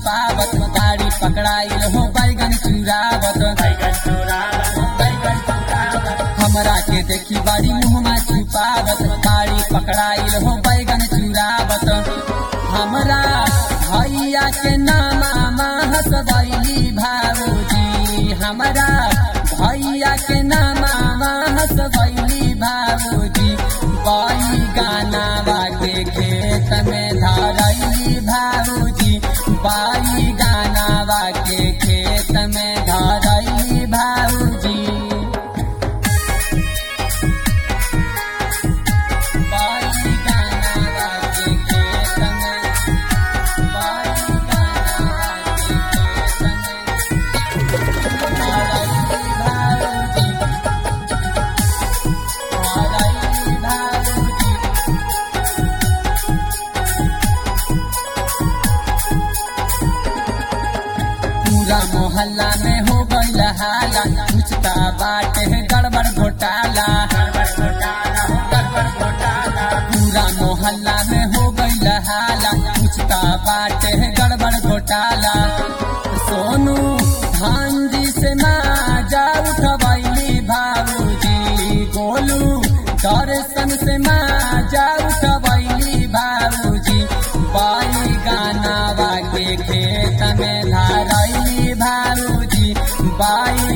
छुपावत गाड़ी पकड़ाइल हो बैगन चुरावत हमरा के देखी बड़ी मुहमा छुपावत गाड़ी पकड़ाइल हो बैगन चुरावत हमरा भैया के नामा हसदैली भाऊजी हमरा भैया के नामा हसदैली भाऊजी बाई गानावा के खेत में धरैली भाऊजी बाई गानावा के खेत में धरैली भाऊजी बाई गानावा के खेत में बाई गानावा के खेत में धरैली भाऊजी धरैली भाऊजी पूरा मोहल्ला में हो गईल हाला पूछता बाटे है गड़बड़ घोटाला पूरा मोहल्ला में हो गईल हाला पूछता बाटे है गड़बड़ घोटाला सोनू भांजी से माजा उठबैली भाऊजी गोलू दर्शन से माजा उठबैली भाऊजी बाई गानावा के खेत में धरैली भाऊजी बाई